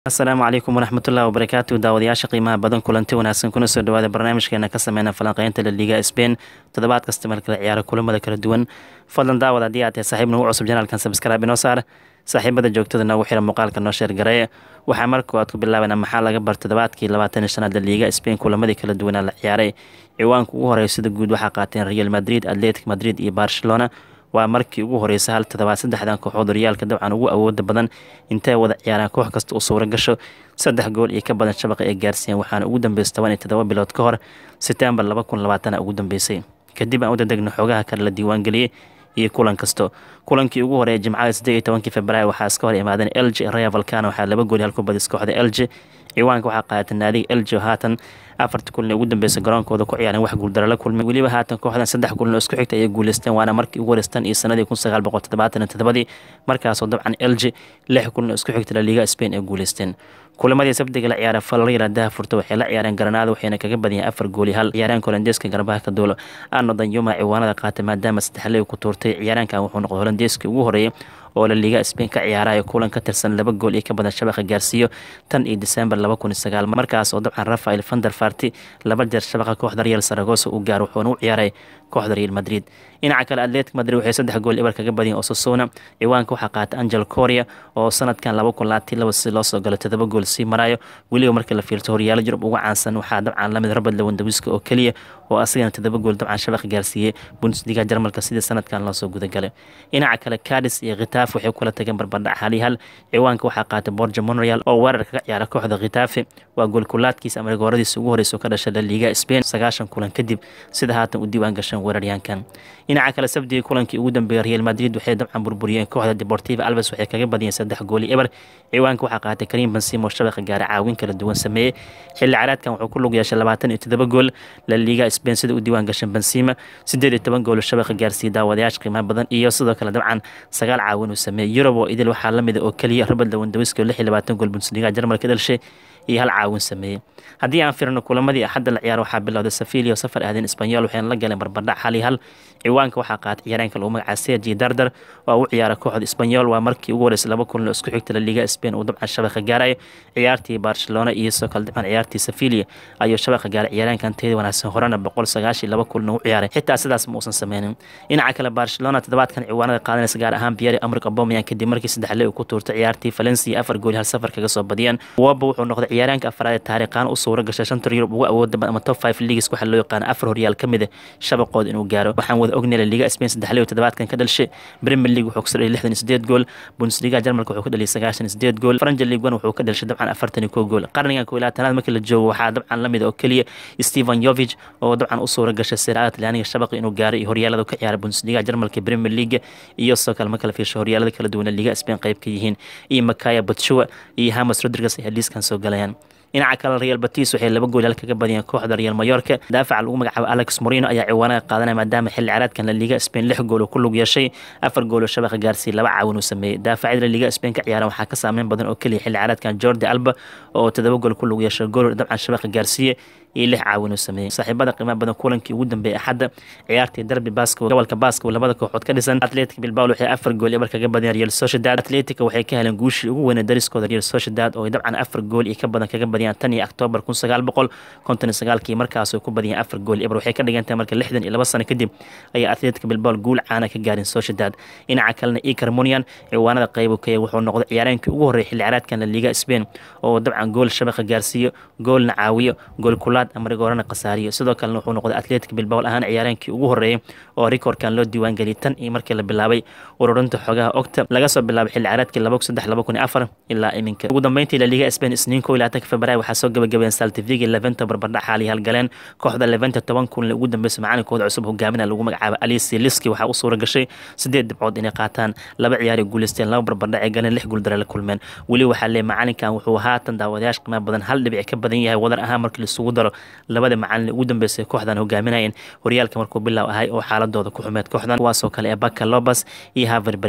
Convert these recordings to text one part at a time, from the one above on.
asalaamu calaykum waraxmatullahi wabarakaatu daawadayaasha qiimaha badan kulanti wanaagsan kuna soo dhawaada barnaamijkeena ka sameyna falanqeynta la liiga sbain toddobaad kasta markala ciyaaro kulamada kala duwan fadlan daawad haddii aad tahay saaxiib nagu cusub janaalkan sabskraaib inoo saar saaxiibada joogtada noogu xira muuqaalka noo sheergareeye waxaa marka aad ku bilaabanaa maxaa laga bar toddobaadkii labaatan iyo shanaad la liiga sbain kulamadii kala duwanaa la ciyaaray ciwaanka ugu horeeya sida guud waxaa qaateen real madrid atletic madrid iyo barcelona waa markii ugu horeysa hal toddobaad saddexdan kooxood horyaalka dabcan ugu awooda badan intay wada ciyaaraan koox kasta u suuro gasho saddex gool iyo ka badan shabaqa ay gaarsiiyeen waxaana ugu dambeysay toban iyo toddoba bilood ka hor setembar laba kun labaatana ugu dambeysay kadib aan u dadegno xoogaha kale la diiwaangeliyey iyo kulan kasto kulankii ugu horeeya jimcada siddeed iyo tobankii februaayo waxaa iska hor imaadeen elge raya valcano waxaa laba gool hal ku badis kooxda elge ciwaanka waxaa qaadata naadiga elge oo haatan afarta kulin ee ugu dambeysay garoonkooda ku ciyaareen wax guuldaro la kulmay weliba haatan kooxdan saddex kulin oo isku xigta ayay guuleysteen waana markii ugu horeystan iyo sanadii kun sagaal boqol toddobaatan iyo toddobadii markaasoo dabcan elge lix kulin oo isku xigta la liiga spain ay guuleysteen kulamadii sabdiga la ciyaara falriila dahafurta waxay la ciyaareen garanaada waxayna kaga badiyeen afar gooli hal ciyaaryaanka holandeeska garbaha ka duulo ano danyuma ciwaanada qaatay maadaama saddexley ku tuurtay ciyaaraankan wuxuu noqday holandeeskii ugu horeeyay oo la liiga spain ka ciyaarayo kulan ka tirsan laba gool iyo ka badan shabaqa gaarsiiyo tan iyo disembar laba kun iyo sagaal markaas oo dabcan rafael vander farti laba jeer shabaqa kooxda real saragosa u gaar wuxuuna u ciyaaray kooxda real madrid dhinaca kale atletic madrid waxay saddex gool ibar kaga badiyeen osasuna ciwaanka waxaa qaatay angel coria oo sanadkan laba kun labaatan laba si loo soo galo todoba gool sii marayo weliba markii la fiirto horyaalo yurub uga caansan waxaa dabcan lamid robert lewandawiska oo keliya oo asagana todoba gool dabcan shabaqa gaarsiiyey bundesliga jarmalka sidii sanadkan loosoo gudagalay dhinaca kale cadis iyo khitaaf waxay kula tageen barbardhac hal iyo hal ciwaanka waxaa qaatay borja monreal oo weerar kaga ciyaara kooxda khitaafe waa goolkulaadkiisa ama rigooradiisa ugu horeysa ka dhashay la liiga spain sagaashan kulan kadib sida haatan u diiwaan gashan weeraryaankan dhinaca kale sabdigii kulankii ugu dambeeyay real madrid waxay dabcan burburiyeen kooxda deportiva alves waxay kaga badiyeen saddex gooli eber ciwaanka waxaa qaatay karim bensimo shabaqa gaara caawin kala duwan sameeyey xilli caraadkan wuxuu ku lug yeeshay labaatan iyo toddoba gool la liiga spain sida u diiwaan gashan bensima siddeed iyo toban gool shabaqa gaarsiiyey daawadayaasha qiimaha badan iyo sidoo kale dabcan sagaal caawin uu sameeyey yurub oo idil waxaa la mida oo keliya robert lewandawiski oo lix iyo labaatan gool bundesliga jarmalka dhalishay iyo hal caawin sameeyey haddii aan firino kulamadii axadda la ciyaar waxaa bilowday safilia oo safar ahdeen isbanyol waxayna la galeen barbardhac hal iyo hal ciwaanka waxaa qaatay ciyaareenka lagu magacaa sergi dardar oo u ciyaara kooxda isbanyol waa markii ugu horeysay laba kulan oo isku xigta la liiga spain uu dabcan shabaqa gaarayo ciyaartii barcelona iyo sidoo kale dabcan ciyaartii safilia ayuu shabaqa gaaray ciyaareenkan teeda wanaagsan horena boqol sagaashiyo laba kulan u ciyaaray xitaa sidaas ma uusan sameynin dhinaca kale barcelona toddobaadkan ciwaanada qaadanaysa gaar ahaan biyari amrik abomayan kadib markii saddexle uu ku tuurtay ciyaartii valencia afar gooli hal safar kaga soo badiyeen waba wuxuu noqday ciyaaraanka afraad ee taariikhaan u suura gashay shanta yurub ugu awooda badan ama top five leagues waxaa loo yaqaana afar horyaal ka mid ah shabaqooda inuu gaaro waxaan wada ognay liga spain saddexley toddobaadkan ka dhalishay premier league wuxuu kasoo dhaliyay lixdan iyo sideed gool bundesliga jarmalka wuxuu ka dhaliyay sagaashan iyo sideed gool franja league one wuxuu ka dhalishay dabcan afartan iyo kow gool qarnigan kow iyo labaatanaad markii la joogo waxaa dabcan la mid oo keliya stephen yovich oo dabcan u suura gashay siraada talyaaniga shabaqi inuu gaaro iyo horyaalada ka ciyaara bundesliga jarmalka premier league iyo sidoo kale marka la fiirsho horyaalada kala duwan liga spain qayb ka yihiin iyo makaya batshua iyo hamas rodriguez ay liiskan soo galayaan dhinaca kale real batis waxay laba gool hal kaga badiyeen kooxda real mayorka daafaca lagu magacaabo alex morino ayaa ciwaanada qaadanaya maadaama xilli caraadkan la liga spain lix gool oo ku lug yeeshay afar gool oo shabaqa gaarsiiyey laba caawin uu sameeyey daafacida la liga spain ka ciyaaran waxaa ka saameyn badan oo keliya xilli caraadkan jordi alba oo toddoba gool ku lug yeeshay gool dabcan shabaqa gaarsiiye iyo lix caawin uu sameeyey saaxiibada qiimaha badan kulankii ugu dambeeyay axadda ciyaartii darbi basko gobolka basko labada kooxood ka dhisan atletic bilbao waxay afar gool ibar kaga badiyeen real sociedad atletica waxay ka heleen guushii ugu weynay dariskooda real sociedad oo dabcan afar gool iyo ka badan kaga badiyaan tan iyo octoobar kun sagaal boqol konton iyo sagaalkii markaas ku badiyeen afar gool ibar waxay ka dhigantahay marka lixdan iyo laba sano kadib ayaa atletic bilbao guul caana ka gaarin sociedad dhinaca kalena icar munian ciwaanada qayb kaya wuxuu noqday ciyaareenkii ugu horreeyay xilli caraadkan la liga spain oo dabcan gool shabaqa gaarsiiyo goolna caawiyo gool kulaad ama rigoorana khasaariyo sidoo kalena wuxuu noqday atletic bilbao ahaan ciyaareenkii ugu horreeyay oo rikoorkan loo diiwaangeliyay tan iyo markii la bilaabay ururinta xogaha ogta laga soo bilaabay xilli caraadkii laba saddex laba kun iyo afar ilaa iminka ugu dambeyntii la liga spain isniin kow iyo labaatanka februaayo waxaa soo gabagabeen saltivigi leventa barbardhac xaali halgaleen kooxda leventa toban kulan ugu dambeysay macalinkooda cusub hogaamina lagu magacaabo alisi liski waxaa u suura gashay sideed dhibcood inay qaataan laba ciyaari guuleysteen laba barbardhac ee galeen lix guuldare la kulmeen weli waxaa leeyahay macalinkan wuxuu haatan daawadayaasha qiimaha badan hal dhibic ka badan yahay wadar ahaan markii laisugu daro labada macalin ugu dambeysay kooxdan hogaaminayeen horyaalka markuu bilow ahay oo xaaladooda ku xumeed kooxdan kuwaasoo kale ee baka lobas iyo haver brera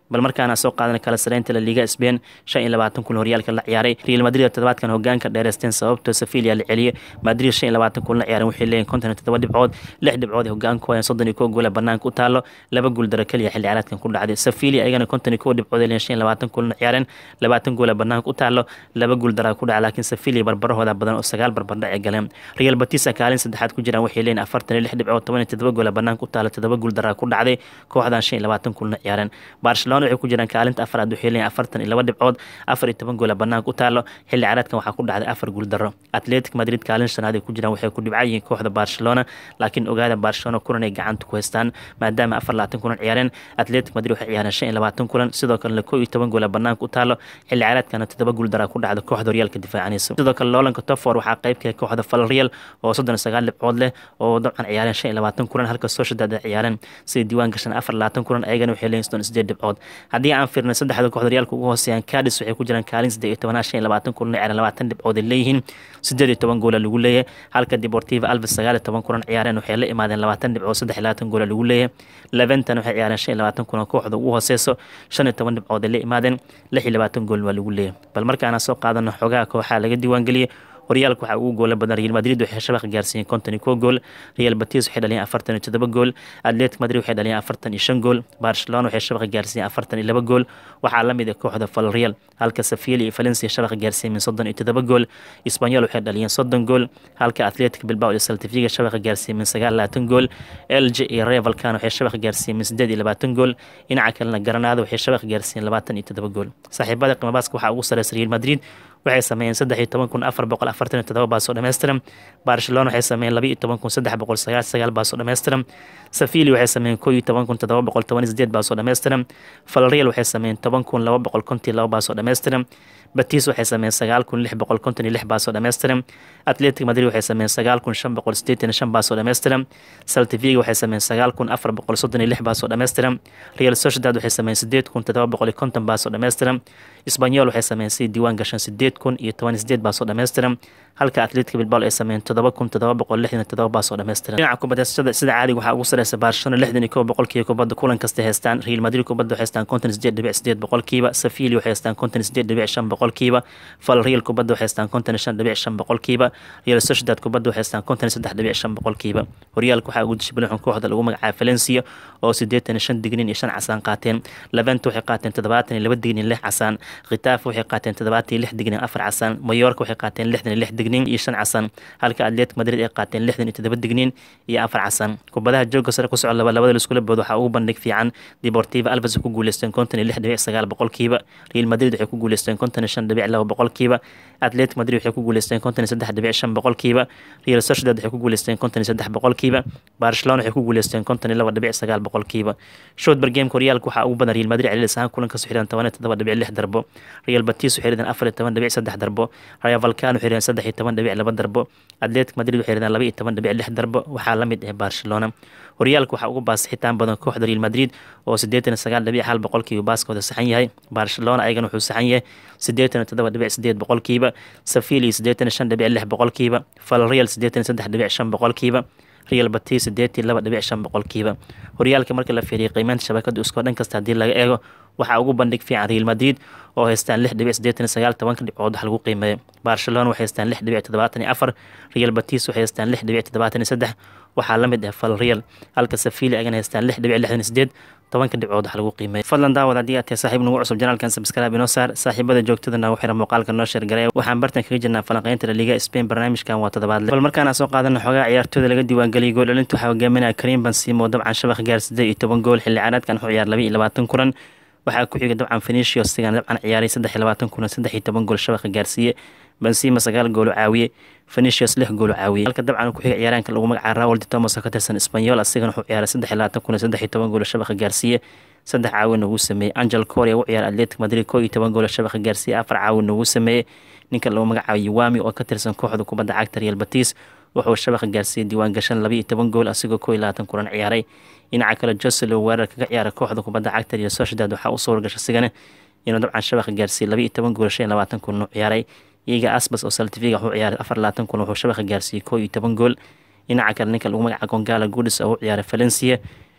bal markaana soo qaadana kala sareynta la liga spain shan iyo labaatan kun horyaalka la ciyaaray real madrid toddobaadkan hogaanka dheereysteen sababtoo safilia la celiyay madrid shan iyo labaatan kun la ciyaaran waxay leeyihin konton iyo toddoba dhibcood lix dhibcood ay hogaan ku hayaan soddon iyo kow goole banaanka u taalo laba guul daro keliya xilli ciyaareedkan ku dhacday safilia ayagana konton iyo kow dhibcood ay leeyihin shan iyo labaatan kun la ciyaareen labaatan goole banaanka u taalo laba guul daraa ku dhaca laakiin safilia barbarahooda badan oo sagaal barbardhac ay galeen real batisa kaalin saddexaad ku jiraan waxay leeyihin afartan iyo lix dhibcood toban iyo toddoba goole banaanka u taalo toddoba guul daraa ku dhacday kooxdan shan iyo labaatan kun la ciyaareen barcelona waxay ku jiraan kaalinta afaraad waxay leeyihin afartan iyo laba dhibcood afar iyo toban goole banaanka u taalo xilli ciyaareedkan waxaa ku dhacday afar guul daro atletic madrid kaalin shanaad ay ku jiraan waxay ku dhibca yihiin kooxda barcelona laakiin ogaada barcelona kulan ay gacanta ku haystaan maadaama afar labaatan kulan ciyaareen atletic madrid waxay ciyaareen shan iyo labaatan kulan sidoo kalena kow iyo toban goole banaanka u taalo xilli ciyaareedkana toddoba guul daraa ku dhacda kooxda horyaalka difaacanaysa sidoo kale loolanka tofor waxaa qaybka kooxda falreal oo soddon iyo sagaal dhibcood leh oo dabcan ciyaareen shan iyo labaatan kulan halka sociedad ay ciyaareen sida diiwaan gashan afar labaatan kulan ayagana waxay leeyihin soddon iyo sideed dhibcood haddii aan fiirnay saddexda kooxda horyaalka ugu hooseeyaan cadis waxay ku jiraan kaalin siddeed iyo tobanaad shan iyo labaatan kulan ciyaareen labaatan dhibcood ay leeyihiin siddeed iyo toban goola lagu leeyahay halka deportiva alves sagaal iyo toban kulan ciyaareen waxay la imaadeen labaatan dhibcood saddex iyo labaatan goola lagu leeyahay leventan waxay ciyaareen shan iyo labaatan kulan kooxda ugu hooseyso shan iyo toban dhibcood ay la imaadeen lix iyo labaatan gool waa lagu leeyahay bal markaana soo qaadano xogaha kooxaha laga diiwaangeliyey horyaalka waxaa ugu goola badan real madrid waxay shabaq gaarsiiyeen konton iyo kow gool real batis waxay dhaliyeen afartan iyo toddoba gool atletic madrid waxay dhaliyeen afartan iyo shan gool barcelona waxay shabaq gaarsiiyeen afartan iyo laba gool waxaa la mid ah kooxda falreal halka sevilla iyo valencia shabaq gaarsiiyeen min soddon iyo toddoba gool espanyol waxay dhaliyeen soddon gool halka atletic bilbao iyo saltifiga shabaq gaarsiiyeen min sagaal labaatan gool elge iyo revalkan waxay shabaq gaarsiiyeen min siddeed iyo labaatan gool dhinaca kalena granada waxay shabaq gaarsiiyeen labaatan iyo toddoba gool saaxiibada qimabaska waxaa ugu sareysa real madrid waxay sameeyeen saddex iyo toban kun afar boqol afartan iyo todoba baasoo dhammaystiran barcelona waxay sameeyeen laba iyo toban kun saddex boqol sagaal sagaal baasoo dhammaystiran safili waxay sameeyeen koo iyo toban kun todoba boqol toban iyo sideed baasoo dhammaystiran falreal waxay sameeyeen toban kun laba boqol konton iyo laba baasoo dhammaystiran batis waxay sameeyeen sagaal kun lix boqol konton iyo lix baasoo dhammaystiran atletic madrid waxay sameeyeen sagaal kun shan boqol sideetan iyo shan baasoo dhammaystiran saltiviga waxay sameeyeen sagaal kun afar boqol soddon iyo lix baasoo dhammaystiran real sociedad waxay sameeyeen sideed kun todoba boqol iyo konton baasoo dhammaystiran isbanyol waxay sameeyeen si diiwaan gashan sideed kun iyo toban iyo sideed baasoo dhammaystiran halka atletica bilbao ay sameeyeen todoba kun todoba boqol lixdan iyo todoba baasoo dhammaystiran dhinaca kubadasada sida caadiga waxaa ugu sareysa barcelona lixdan iyo kow boqolkiiba kubadda kulan kasta haystaan real madrid kubadda waxay haystaan konton sideed dhibic sideed boqolkiiba safili waxay haystaan konton sideed dhibic shan boqolkiiba fal real kubadda waxay haystaan konton iyo shan dhibic shan boqolkiiba real sociedad kubadda waxay haystaan konton iyo saddex dhibic shan boqolkiiba horyaalka waxaa ugu dishibilixun kooxda lagu magacaaba valencia oo sideetan iyo shan dignin iyo shan casaan qaateen leventa waxay qaateen toddobaatan iyo laba dignin lix casaan khitaaf waxay qaateen toddobaatan iyo lix dignin afar casaan mayorka waxay qaateen lixdan iyo lix dignin iyo shan casaan halka atletic madrid ay qaateen lixdan iyo toddoba dignin iyo afar casaan kubadaha jooga sare ku socda laba labada laiskula boodo waxaa ugu bandhig fiican deportiva alves ku guuleysteen konton iyo lix dhibic sagaal boqolkiiba real madrid waxay ku guuleysteen konton iyo shan dhibic laba boqolkiiba atletic madrid waxay ku guuleysteen konton iyo saddex dhibic shan boqolkiiba real sociedad waxay ku guuleysteen konton iyo saddex boqolkiiba barcelona waxay ku guuleysteen konton iyo laba dhibic sagaal boqolkiiba shotber gameka horyaalka waxaa ugu badan real madrid celilis ahaan kulanka soo xidhan toban iyo toddoba dhibic lix darbo real batis waxay rideen afar iyo toban dhibic saddex darbo rayo valcano waxay rideen saddex iyo toban dhibic laba darbo atletic madrid waxay rideen laba iyo toban dhibic lix darbo waxaa la mid ah barcelona horyaalka waxaa ugu baasixitaan badan kooxda real madrid oo siddeetan iyo sagaal dhibic hal boqolkiiba baaskooda saxan yahay barcelona ayagana wuxuu saxan yahay siddeetan iyo toddoba dhibic sideed boqolkiiba safili siddeetan iyo shan dhibic lix boqolkiiba falreal siddeetan iyo saddex dhibic shan boqolkiiba real batis siddeetan iyo laba dhibic shan boqolkiiba horyaalka marka la fiiriyo qiimeynta shabakada iskoo dhan kasta haddii laga eego waxaa ugu bandhig fiican real madrid oo haystaan lix dhibic siddeetan iyo sagaal tobanka dhibcood wax lagu qiimeeyo barcelona waxay haystaan lix dhibic toddobaatan iyo afar real batis waxay haystaan lix dhibic toddobaatan iyo saddex waxaa la mid ah fal real halka safili agana haystaan lix dhibic lixdan iyo sideed tobanka dhibcood wax lagu qiimeeyo fadlan daawad haddii aad tahay saaxiib nagu cusub janaalkan sabskraaib inoo saar saaxiibada joogtadana waxira muuqaalka noo sheergaray waxaan bartan kaga jirnaa falanqeynta laliga spain barnaamijkan waa toddobaadle bal markaana soo qaadana xogaa ciyaartooyda laga diiwaangeliyay gool dhalinta waxaa hogaaminaya karim bansimo dabcan shabaq gaar siddeed iyo toban gool xilli caraadkan wuxuu ciyaar laba iyo labaatan kulan waxaa ku xiga dabcan fenicios sigan dabcan ciyaaray saddex iyo labaatan kulan saddex iyo toban gool shabaqa gaarsiiye bensima sagaal goolo caawiye fenicius lix goolo caawiye halka dabcan ku xiga ciyaaraanka lagu magacaaba raul de thomas oo ka tirsan espanyol asigana wuxuu ciyaaray saddex iyo labaatan kulan saddex iyo toban goolo shabaqa gaarsiiye saddex caawin ugu sameeyey angel coria u ciyaara atletic madrid koo iyo toban goolo shabaqa gaarsiiye afar caawin ugu sameeyey ninka lagu magacaabo yuwami oo ka tirsan kooxda kubadda cagta real batis wuxuu shabaqa gaarsiiyey diiwaan gashan laba iyo toban gool asigoo koo iyo labaatan kulan ciyaaray dhinaca kale joselo weerar kaga ciyaara kooxda kubadda cagta real sociedad waxaa u suura gasha sigana inuu dabcan shabaqa gaarsiiyey laba iyo toban gool shan iyo labaatan kulan u ciyaaray iyaga asbas oo saltifiga wuxuu ciyaaray afar labaatan kulan wuxuu shabaqa gaarsiiyey koo iyo toban gool dhinaca kale ninka lagu magaca gongala gudis oo u ciyaaray valencia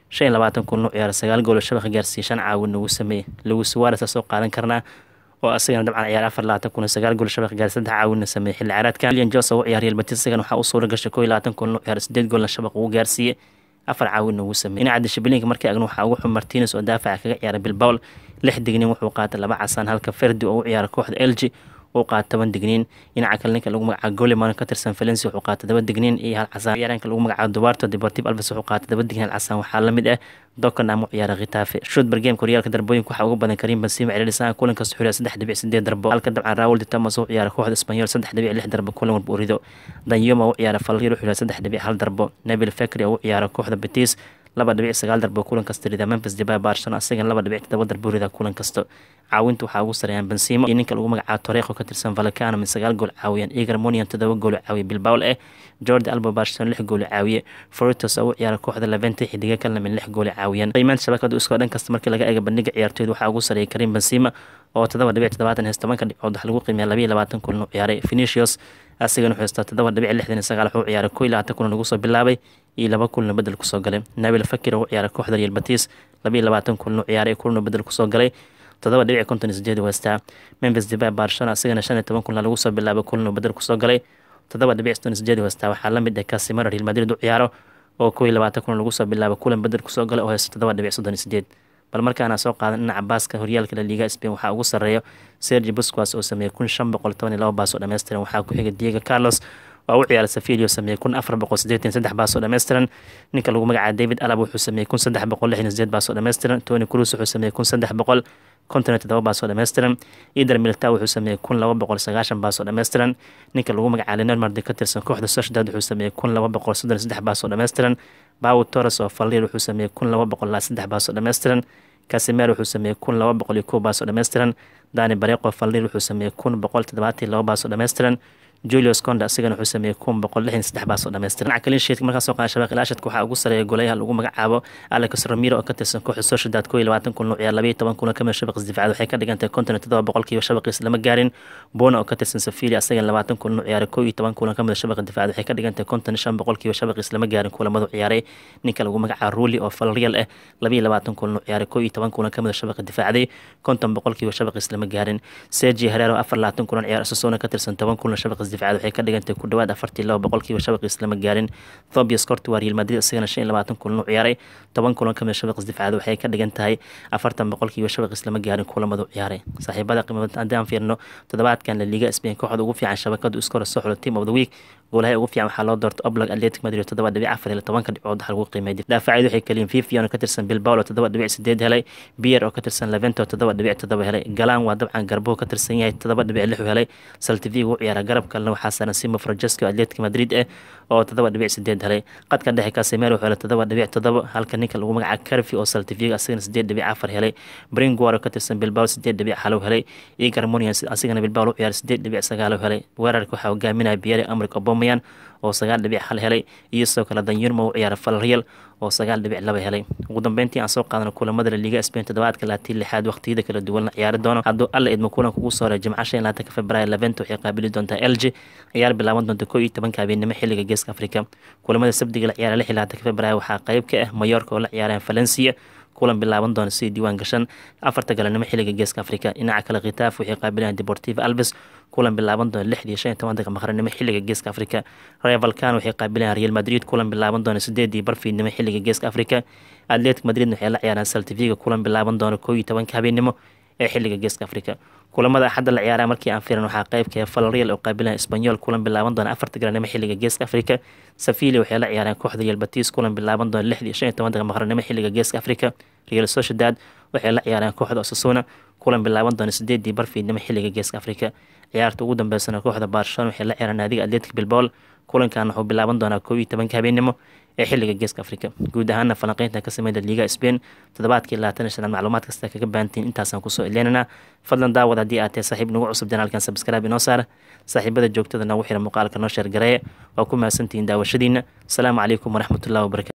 shan iyo labaatan kun u ciyaara sagaal gool oo shabaqa gaarsiiyey shan caawin ugu sameeyey lewis suarez soo qaadan karnaa oo asagana dabcan ciyaar afar labaatan kun sagaal gool shabaq gaar saddex caawinna sameeyey xilli ciyaareedkan William Jose oo ciyaar Real Betis isagana waxaa u suura gashay koo iyo labaatan kun u ciyaar sideed goolna shabaq uu gaarsiiyey afar caawinna uu sameeyey dhinaca dishibiliinka markii agna waxaa ugu xun Martinez oo daafaca kaga ciyaara Bilbao lix dignin wuxuu qaatay laba casaan halka Ferdi oo u ciyaara kooxda LG uu qaatay toban digniin dhinaca kale ninka lagu magacaabo Goleman ka tirsan Valencia wuxuu qaatay toban digniin iyo hal casaan ciyaaraanka lagu magacaabo Duarte Deportivo Alves wuxuu qaatay toban digniin hal casaan waxaa la mid ah Dockenham u ciyaara Getafe Stuttgart game koryaalka darbooyinka waxaa ugu badan Karim Benzema ciriirisan kulan kasta xuriya saddex dhibic sideed darbo halka dabcan Raul de Tomas uu ciyaara kooxda Espanyol saddex dhibic lix darbo kulan walba uu rido Danyoma uu ciyaara Fallier wuxuu saddex dhibic hal darbo Nabil Fekri uu ciyaara kooxda Betis laba dhibic sagaal darbo kulan kasta rida Memphis Depay Barcelona asagana laba dhibic todoba darbo rida kulan kasta caawinta waxaa ugu sareeyaan Benzema iyo ninka lagu magacaabo Torrejo ka tirsan Vallecano min sagaal gool caawiyaan Iker Munian todoba gool caawiya Bilbao eh Jordi Alba Barcelona lix gool caawiye Foritos uu ciyaara kooxda Levante xidiga kalena min lix gool caawiyaan qiimaanta shabakadu isku dhan kasta markii laga eego bandhiga ciyaartooyda waxaa ugu sareeyay Karim Benzema oo todoba dhibic toddobaatan hees tobanka dhibcood wax lagu qiimeeya laba iyo labaatan kulan uu ciyaaray Vinicius asigana wuxuu haystaa todoba dhibic lixdan iyo sagaal wuxuu ciyaaray koo iyo labaatan kulan lagu soo bilaabay iyo laba kulna bedel kusoo galay Nabil Fekir uu ciyaaray kooxda Real Betis laba iyo labaatan kulan uu ciyaaray kulna bedel kusoo galay todoba dhibic konton iyo sideed haystaa Memphis Depay Barcelona asigana shan iyo toban kulan lagu soo bilaabay kulna bedel kusoo galay todoba dhibic soddon iyo sideed haystaa waxaa la mid ah Casemiro Real Madrid u ciyaaro oo koo iyo labaatan kulan lagu soo bilaabay kulan bedel kusoo galay oo haysta todoba dhibic soddon iyo sideed bal markaana soo qaadan dhinaca baaska horyaalka la liiga Spain waxaa ugu sareeyo Sergio Busquets oo sameeyay kun shan boqol toban iyo laba baas oo dhammaystiran waxaa ku xiga Diego Carlos oo u ciyaaray Sevilla oo sameeyay kun afar boqol siddeetan saddex baas oo dhammaystiran ninka lagu magacaabo David Alaba wuxuu sameeyay kun saddex boqol lixdan sideed baas oo dhammaystiran Toni Kroos wuxuu sameeyay kun saddex boqol konton iyo todoba baas oo dhammaystiran Eder Militao wuxuu sameeyay kun laba boqol sagaashan baas oo dhammaystiran ninka lagu magacaabo Leonard Mardi ka tirsan kooxda Sociedad wuxuu sameeyay kun laba boqol soddon iyo saddex baas oo dhammaystiran Pau Torres oo Fallier wuxuu sameeyay kun laba boqol saddex baas oo dhammaystiran Casemiro wuxuu sameeyay kun laba boqol iyo kow baas oo dhammaystiran Dani Barreqo Fallier wuxuu sameeyay kun boqol toddobaatan iyo laba baas oo dhammaystiran Julius Conde asigana wuxuu sameeyay kun boqol lixdan saddex baas oo dhammaystiran dhinaca clean sheet markaa soo qaada shabaq ilaashadka waxaa ugu sareeya golayaha lagu magacaabo Alex Ramiro oo ka tirsan kooxda Sociedad koo iyo labaatan kun ciyaar laba iyo toban kun kamid shabaq difaaca waxay ka dhigan tahay konton iyo toddoba boqolkiiba shabaqiisa lama gaarin Bona oo ka tirsan Sevilla asagana labaatan kun ciyaar koo iyo toban kun kamid shabaqa difaaca waxay ka dhigan tahay konton iyo shan boqolkiiba shabaqiisa lama gaarin kulamadu ciyaaray ninka lagu magacaabo Rulli oo Villarreal ah laba iyo labaatan kun ciyaar koo iyo toban kun kamid shabaqa difaacday konton boqolkiiba shabaqiisa lama gaarin Sergio Herrera oo afar labaatan kun ciyaar Osasuna ka tirsan toban kun shabaqiisa difaaca waxay ka dhigan ku dhawaad afartii laba boqolkiiba shabaqiis lama gaarin Tobias Courtois Real Madrid isagana shan iyo labaatan kulan u ciyaaray toban kulan kamid shabaqiis difaacaad waxay ka dhigan tahay afartan boqolkiiba shabaqiis lama gaarin kulamadu ciyaaray saaxiibada qiimada haddaan fiirno toddobaadkan la liga Spain kooxda ugu fiican shabakadu iskor soo xulo team of the week goolaha ugu fiican waxaa loo doortay Oblak Athletic Madrid toddoba dhibic afar iyo tobanka dhibcood waxa lagu qiimeeyay daafacyadu waxay kaliin Vivian oo ka tirsan Bilbao oo toddoba dhibic sideed helay Bier oo ka tirsan Levante oo toddoba dhibic toddoba helay Galan waa dabcan garbo ka tirsan yahay toddoba dhibic lix helay Celta Vigo ciyaara garab kalena waxaa saaran Simo Francesco Athletic Madrid eh oo toddoba dhibic sideed helay qadka dhexe Casemiro wuxuu helay toddoba dhibic toddoba halka ninka lagu magacaabo Carfi oo Celta Vigo asagana sideed dhibic afar helay Bringuar oo ka tirsan Bilbao sideed dhibic hal helay Iker Munian asigana Bilbao u ciyaar sideed dhibic sagaal helay weerarka waxaa hogaaminaya Pierre Emerick Aubameyang oo sagaal dhibic hal helay iyo sidoo kale Danyurma u ciyaara Villarreal oo sagaal dhibic laba helay ugu dambeyntii aan soo qaadano kulamada la liga Spain toddobaadka laatii lixaad waqtiyada kala duwan la ciyaari doono hadduu alla idmo kulanka ugu soo horeeya jimca shan labaatanka februaayo Levante waxay qaabili doontaa LG ciyaar bilaaban doonta koo iyo tobanka habeenimo xilliga geeska Afrika kulamada sabdiga la ciyaara lix iyo labaatanka februaayo waxaa qayb ka ah Mallorca oo la ciyaaraan Valencia kulan bilaaban doona sidii diiwaan gashan afarta galanimo xilliga geeska afrika dhinaca kale khitaaf waxay qaabilayaan deportivo alves kulan bilaaban doona lixdii shan iyo tobanka maqranimo xilliga geeska afrika real valcan waxay qaabilayaan real madrid kulan bilaaban doona sideedii barfiidnimo xilliga geeska afrika atletic madrid waxay la ciyaaraan saltiviga kulan bilaaban doona koo iyo tobanka habeenimo ee xilliga geeska afrika kulamada axadda la ciyaara markii aan fiiran waxaa qaybka Villarreal oo qaabilan Espanyol kulan bilaaban doona afarta garanimo xilliga geeska Afrika Sevilla waxay la ciyaaraan kooxda Real Betis kulan bilaaban doona lixdii shan iyo tobanka maqranimo xilliga geeska Afrika Real Sociedad waxay la ciyaaraan kooxda Osasuna kulan bilaaban doona sideedii barfiidnimo xilliga geeska Afrika ciyaarta ugu dambeysana kooxda Barcelona waxay la ciyaaraan naadiga Athletic Bilbao kulankan wuxuu bilaaban doonaa koob iyo tobanka habeenimo ee xilliga geeska afrika guud ahaana falanqeynta ka sameynta liiga spain toddobaadkii labaatan iyo shanaad macluumaad kasta kaga baahantiin intaasaan kusoo eleenanaa fadlan daawad haddii aad tahay saaxiib nagu cusub janaalkan sabskraibe inoo saara saaxiibada joogtada nagu xira muuqaalka noo sheer gareeya waa ku mahadsantihiin daawashadiina asalaamu calaykum waraxmatullahi wabarakatu